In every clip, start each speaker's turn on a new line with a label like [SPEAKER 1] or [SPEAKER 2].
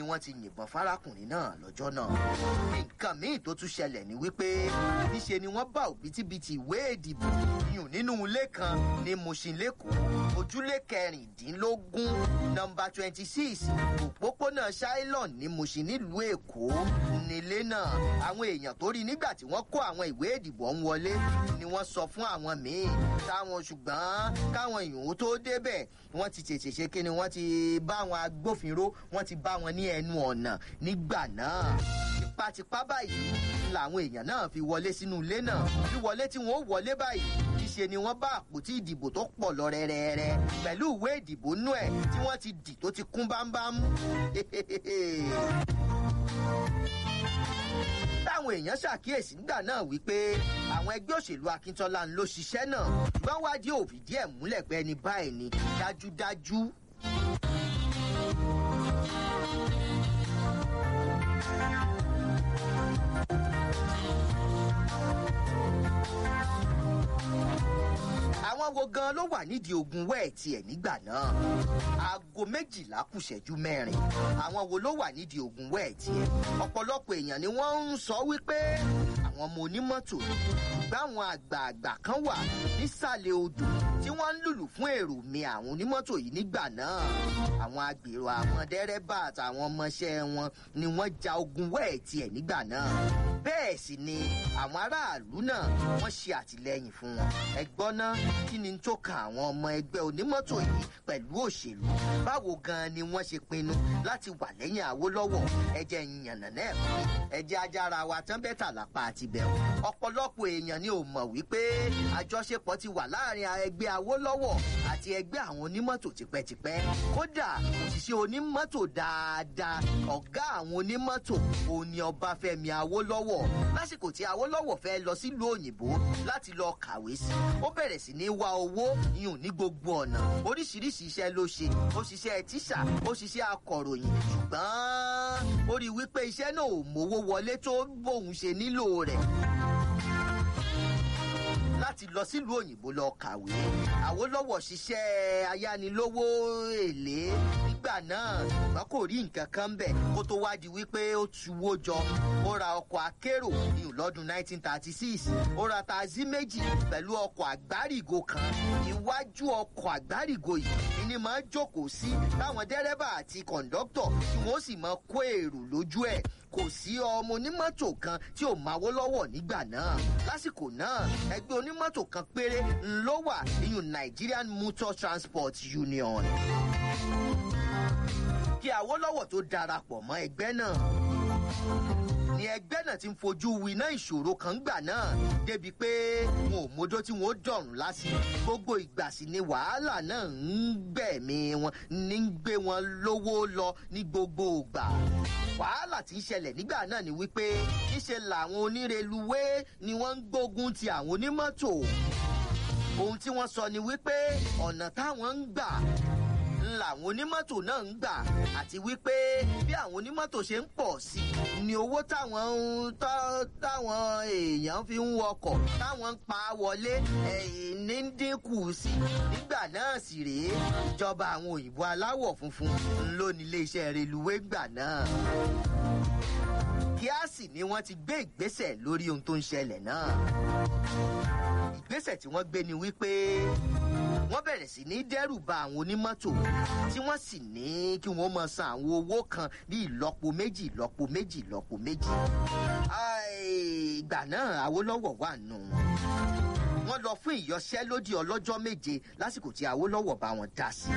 [SPEAKER 1] wọ́n ti yìnbọn fárákùnrin náà lọ́jọ́ náà nǹkan míì tó tún ṣẹlẹ̀ ni wípé níṣe ni wọ́n bá òbítíbitì ìwé ìdìbò yùn nínú ilé kan ní Mushin lẹ́kọ̀ọ́ ojúlé kẹrìndínlógún nọ́mbà twenty six òpópónà Shylon ní Mushin nílùú Èkó nílé náà àwọn èèyàn tó rí nígbà tí wọ́n kó àwọn ìwé ìdìbò ń wọlé ni wọ́n sọ fún àwọn míì táwọn ṣùgbọ́n káwọn èèyàn tó débẹ̀ wọ́n ti tètè ṣe kí ni wọ́n ti bá àwọn agbófinró wọ́n ti bá wọn ní ẹnu ọ̀nà nígbà náà tipátipá báyìí làwọn èèyàn náà fi wọlé sínú ilé náà wíwọlé tí wọ́n ó wọlé báyìí níṣe ni wọ́n bá àpótí ìdìbò tó pọ̀ lọ rẹ́rẹ́rẹ́ pẹ̀lú ìwé ìdìbò nú ẹ̀ tí wọ́n ti dì tó ti kún bámbám. táwọn èèyàn ṣàkíyèsí nígbà náà wípé àwọn ẹgbẹ́ òṣèlú Akíntọ́lá ń lọ ṣiṣẹ́ náà ṣùgbọ́n wádìí ò fìdí ẹ̀ múlẹ̀ pé ẹni báyìí ni dájúdájú. àwọn wo gan ló wà nídìí ogun wẹ́ẹ̀tì ẹ̀ nígbà náà aago méjìlá kù ṣẹ́jú mẹ́rin àwọn wo ló wà nídìí ogun wẹ́ẹ̀tì ẹ̀ ọ̀pọ̀lọpọ̀ èèyàn ni wọ́n ń sọ wípé àwọn ọmọ onímọ́tò ṣùgbọ́n àwọn àgbààgbà kan wà nísàlẹ̀ odò tí wọ́n ń lùlù fún èrò mi àwọn onímọ́tò yìí nígbà náà àwọn agbèrò àwọn dẹ́rẹ́bà àtàwọn ọmọọṣẹ́ wọn ni wọ́n ja ogun wẹ́ẹ̀tì ẹ̀ nígbà náà bẹ́ẹ̀ sì ni àwọn aráàlú náà wọ́n ṣe àtìlẹ́yìn fún wọn ẹgbọ́n náà kí ni tó kan àwọn ọmọ ẹgbẹ́ onímọ́tò yìí pẹ̀lú òṣèlú báwo gan ni wọ́n ṣe pinnu láti wà lẹ́yìn Awólọ́wọ̀ ẹjẹ́ ìyànnà náà ẹjẹ́ ajára wa tán bẹ́tà lápá àti bẹ̀rù ọ̀pọ̀lọpọ̀ èèyàn ni ò mọ̀ wípé àjọṣepọ̀ ti wà láàrin ẹgbẹ́ Awólọ́wọ̀ àti ẹgbẹ́ àwọn onímọ́tò tipẹ́tipẹ́ kódà òṣìṣẹ́ onímọ́tò dáadáa ọ̀gá àwọn onímọ́tò òní Ọbáfẹ́mi Awólọ́wọ̀ lásìkò tí Awólọ́wọ̀ fẹ́ lọ sílùú òyìnbó láti lọ kàwé sí ó bẹ̀rẹ̀ sí ní wá owó yùn ní gbogbo ọ̀nà oríṣiríṣi iṣẹ́ ló ṣe ó ṣiṣẹ́ tíṣà ó ṣiṣẹ́ akọ̀ròyìn ṣùgbọ́n ó rí i wípé iṣẹ́ náà ò mówó wọlé tó bóun ṣe nílò rẹ̀ láti lọ sílùú òyìnbó lọ kàwé Awólọ́wọ̀ ṣiṣẹ́ ayánilówó èlé nígbà náà ṣùgbọ́n kò rí nǹkan kan bẹ̀ kó tó wá di wípé ó tuwó jọ ó ra ọkọ̀ akérò ní lọ́dún 1936 ó ra taxi méjì pẹ̀lú ọkọ̀ àgbárígo kan iwájú ọkọ̀ àgbárígo yìí ni máa ń jókòó sí táwọn dẹ́rẹ́bà àti kọ̀ǹdọ́tọ̀ tí wọ́n sì máa kó èrò lójú ẹ̀ kò sí ọmọ onímọ́tò kan tí ò máwó lọ́wọ́ nígbà náà lásìkò náà ẹgbẹ́ onímọ́tò kan péré ló wà nínú Nigerian Motor Transport Union kí Awólọ́wọ̀ tó darapọ̀ mọ́ ẹgbẹ́ náà ni ẹgbẹ́ náà ti ń fojú winá ìṣòro kan gbà náà débi pé wọn ò mójó tí wọn ó dọ̀rùn lásì gbogbo ìgbà sì ni wàhálà náà ń gbẹ̀mí wọn ní ń gbé wọn lówó lọ ní gbogbo ìgbà wàhálà tí ń ṣẹlẹ̀ nígbà náà ni wípé níṣe làwọn onírèlúwé ni wọ́n ń gbógun ti àwọn onímọ́tò ohun tí wọ́n sọ ni wípé ọ̀nà táwọn ń gbà làwọn onímọ́tò náà ń gbà àti wípé bí àwọn onímọ́tò ṣe ń pọ̀ sí i ni owó táwọn táwọn èèyàn fi ń wọkọ̀ táwọn ń pa wọlé ní ń dínkù sí i nígbà náà sì rèé ìjọba àwọn òyìnbó aláwọ̀ funfun ló ní iléeṣẹ́ reluwé gbà náà kíá sì ni wọ́n ti gbé ìgbésẹ̀ lórí ohun tó ń ṣẹlẹ̀ náà ìgbésẹ̀ tí wọ́n gbé ni wípé wọ́n bẹ̀rẹ̀ sí ní dẹ́rù ba àwọn onímọ́tò tí wọ́n sì ní kí wọ́n máa san àwọn owó kan ní ìlọ́po méjì ìlọ́po méjì ìlọ́po méjì. ìgbà náà Awólọ́wọ̀ wà nù wọn. wọ́n lọ fún ìyanṣẹ́lódì ọlọ́jọ́ méje lásìkò tí Awólọ́wọ̀ bá wọn dá sí.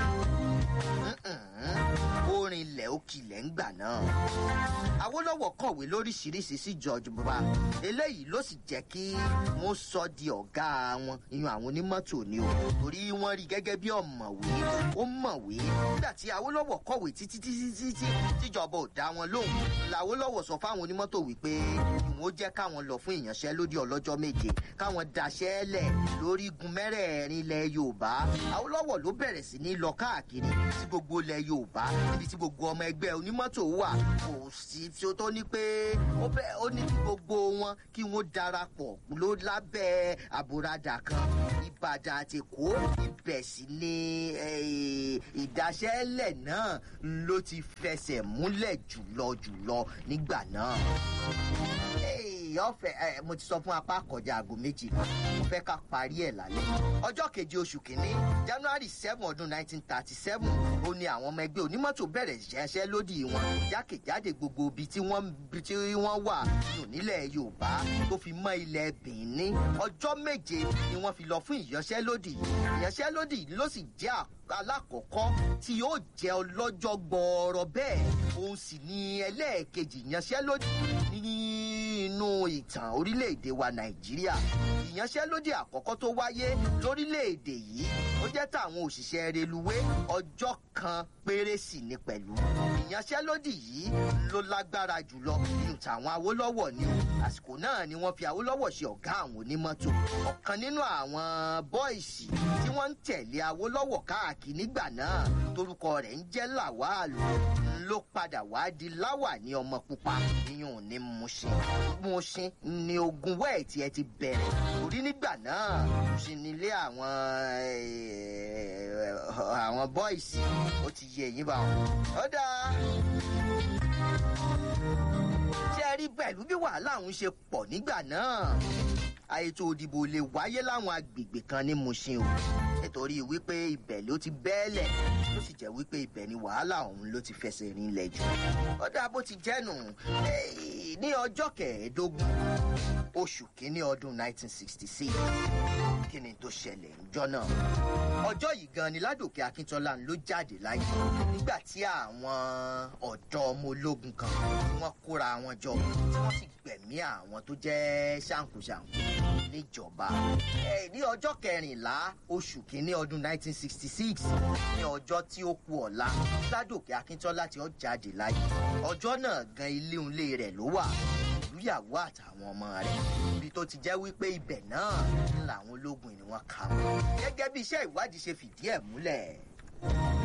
[SPEAKER 1] orin ilẹ̀ òkìlẹ̀ ń gbà náà. Awólọ́wọ̀ kọ̀wé lóríṣiríṣi sí George Buba eléyìí ló sì jẹ́ kí wọ́n sọ di ọ̀gá wọn ìyún àwọn onímọ́tò ni o torí wọ́n rí gẹ́gẹ́ bí ọ̀mọ̀wé ó mọ̀wé nígbà tí Awólọ́wọ̀ kọ̀wé títí títí títí tíjọba ò dá wọn lóhùn làwólọ́wọ̀ sọ fáwọn onímọ́tò wípé ìwọ́n ó jẹ́ káwọn lọ fún ìyanṣẹ́lódì ọlọ́jọ́ méje káwọn daṣẹ́ lẹ̀ lórí igun mẹ́rẹ̀ẹ̀rin ilẹ̀ Yorùbá Awólọ́wọ̀ ló bẹ̀rẹ̀ sí ní lọ káàkiri sí gbogbo ilẹ̀ Yorùbá níbi tí gbogbo ọmọ ẹgbẹ́ onímọ́tò wà kò sí tí ó tó ní pé ó bẹ́ ó ní kí gbogbo wọn kí wọ́n darapọ̀ ló lábẹ́ àbúradà kan ìbàdàn àti èkó ibẹ̀ sì ni eh, ìdáṣẹ́lẹ̀ náà ló ti fẹsẹ̀ múlẹ̀ jùlọ jùlọ nígbà náà ọ̀fẹ́ ẹ mo ti sọ fún apá kọjá aago méjì mo fẹ́ ká parí ẹ̀ lálẹ́. ọjọ́ keje oṣù kínní january seven ọdún nineteen thirty seven ó ní àwọn ọmọ ẹgbẹ́ onímọ́tò bẹ̀rẹ̀ ṣẹ́ṣẹ́ lódì wọn jákèjádé gbogbo ibi tí wọ́n tí wọ́n wà nù nílẹ̀ yorùbá tó fi mọ́ ilẹ̀ benin ọjọ́ méje ni wọ́n fi lọ fún ìyanṣẹ́lódì ìyanṣẹ́lódì ló sì jẹ́ alákọ̀ọ́kọ́ tí yóò jẹ́ ọlọ́jọ́ gbọ́ọ̀rọ̀ bẹ́ẹ̀ òun sì ni ẹlẹ́ẹ̀kejì ìyanṣẹ́lódì nínú ìtàn orílẹ̀-èdè wa nàìjíríà ìyanṣẹ́lódì àkọ́kọ́ tó wáyé lórílẹ̀-èdè yìí ó jẹ́ tàwọn òṣìṣẹ́ reluwé ọjọ́ kan péré sì ni pẹ̀lú ìyanṣẹ́lódì yìí ló lágbára jùlọ nínú tàwọn awólọ́wọ̀ ni o àsìkò náà ni wọ́n fi awólọ́wọ̀ ṣe ọ̀gá àwọn onímọ́tò ọ̀kan nínú àwọn bọ́ìsì tí wọ́n ń tẹ̀lé awólọ́wọ̀ káàkiri nígbà náà torúkọ rẹ̀ ń jẹ́ làwálù ló padà wá di láwà ní ọmọ pupa iyùn ní Mushin Mushin ni ogun wẹ́ẹ̀tì ẹ ti bẹ̀rẹ̀ torí nígbà náà Mushin nílé àwọn àwọn bọ́ìsì ó ti yẹ ẹ̀yìn bá wọn. ó dáa ṣé ẹ rí pẹ̀lú bí wàhálà òun ṣe pọ̀ nígbà náà àètò òdìbò lè wáyé láwọn agbègbè kan ní Mushin o nítorí wípé ibẹ̀ ló ti bẹ́ẹ̀lẹ̀ tó sì jẹ́ wípé ibẹ̀ ni wàhálà ọ̀hún ló ti fẹsẹ̀ rinlẹ̀ jù. ó dáa bó ti jẹ́nu ní ọjọ́ kẹẹ̀ẹ́dógún oṣù kínní ọdún 1966 kí ni tó ṣẹlẹ̀ níjọ́ náà. ọjọ́ yìí gan ni ládòkè akíntọ́lá ló jáde láyé nígbà tí àwọn ọ̀dọ́ ọmọ ológun kan wọ́n kóra wọn jọ tí wọ́n sì gbẹ̀mí àwọn tó jẹ́ ṣàǹkóṣàǹkó níjọba. ní ọjọ́ kẹrìnlá oṣù kínní ọdún 1966 ní ọjọ́ tí ó kù ọ̀la ládòkè akíntọ́lá tí ó jáde láyé ọjọ́ náà gan ilé ilé rẹ̀ ló wà ìlúyàwó àtàwọn ọmọ rẹ̀ ibi tó ti jẹ́ wípé ibẹ̀ náà làwọn ológun ni wọ́n kà wọ́n gẹ́gẹ́ bí iṣẹ́ ìwádìí ṣe fìdí ẹ̀ múlẹ̀.